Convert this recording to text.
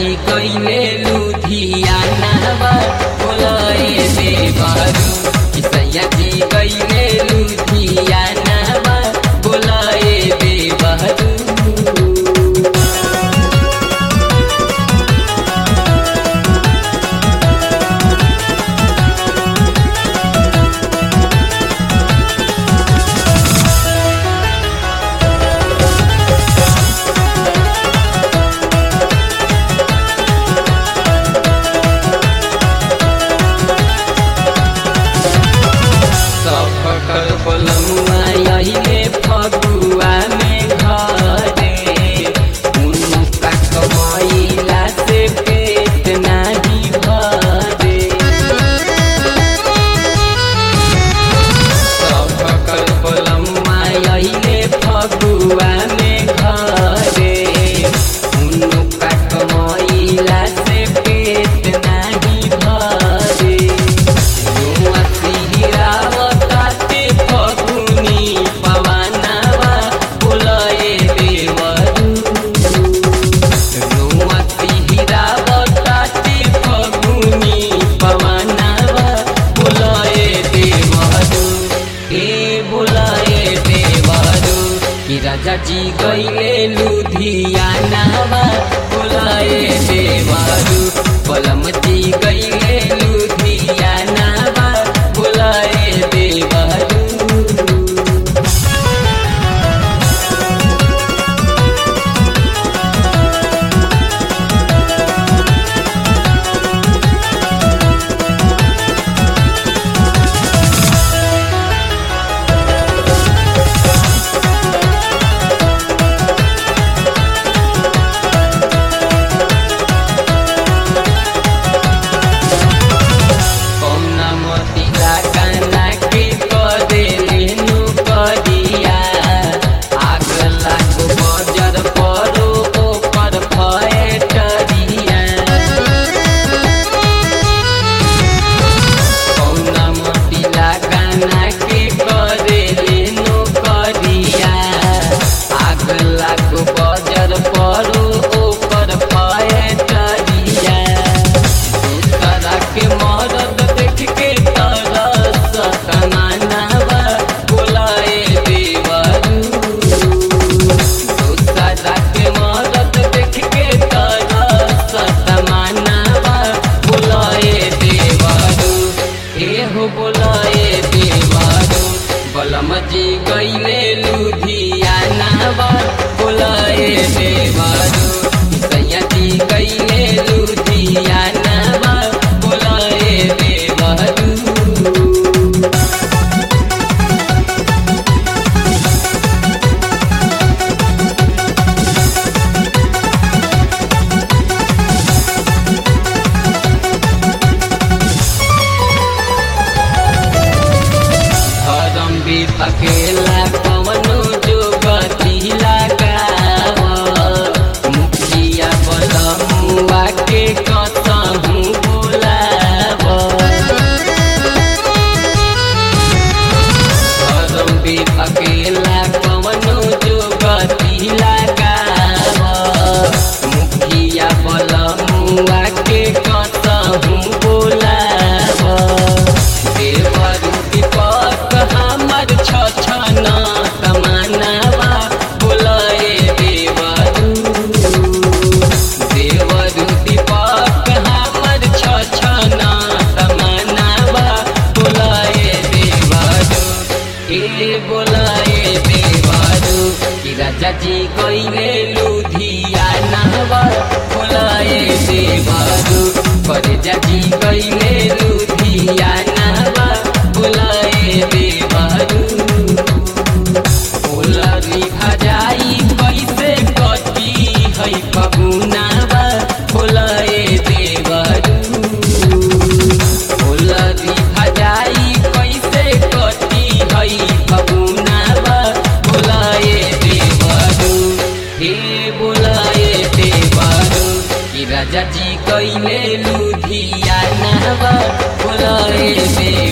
जी कइले लुधियाना बोलाए देवरू कि सैया जी कइले लुधियाना बोलाए देवरू सफकर पलमुआ यहिले फगुआ में घरे उनका कमाइला से पेट नाही भरे सफकर पलमुआ यहिले फगुआ में घरे उनका कमाइला से पेट नाही भरे युवा सिहिरावताते फगुनी पवनवा फुलए देवरू युवा सिहिरावताते फगुनी पवनवा फुलए देवरू ए बुलाए देवरू कि राजा जी गइले लुधियानावा बुलाए देवरू पलम जी गइले लुधियानावा बुलाए देवरू कौना मोतिला काना के कदे लेनु कदिया आग लागो बजर परो ओकर भए टरिया कौना मोतिला काना के कदे लेनु कदिया आग लागो बजर परो ओकर भए टरिया दूसरा के मरद देख के तरस तमन्नावा बुलाए देवरू दूसरा के मरद देख के तरस तमन्नावा बुलाए देवरू एहो बुलाए देवरू बलम जी गइले लुधियानावा बुलाए देवरू सैया जी गइले लुधियानावा बुलाए देवरू धरम भी अकेला कवनो जो गति लगाव मुखिया बलमुआ के कतहू बोलाव धरम भी अकेला कवनो जो गति लगाव मुखिया बलमुआ के कतहू बोलाव देवरू दीपक हमर छछन तमन्नावा बुलाए देवरू देवरू दीपक हमर छछन तमन्नावा बुलाए देवरू ए बुलाए देवरू कि राजा जी गइले लुधियानावा बुलाए देवरू परजा जी गइले लुधियानावा बुलाए देवरू फुलरी भजाई कैसे कटी है पगुनावा फुलाए देवरू फुलरी भजाई कैसे कटी है पगुनावा फुलाए देवरू हे बुलाए देवरू कि राजा जी कैले लुधियानावा बुलाए देवरू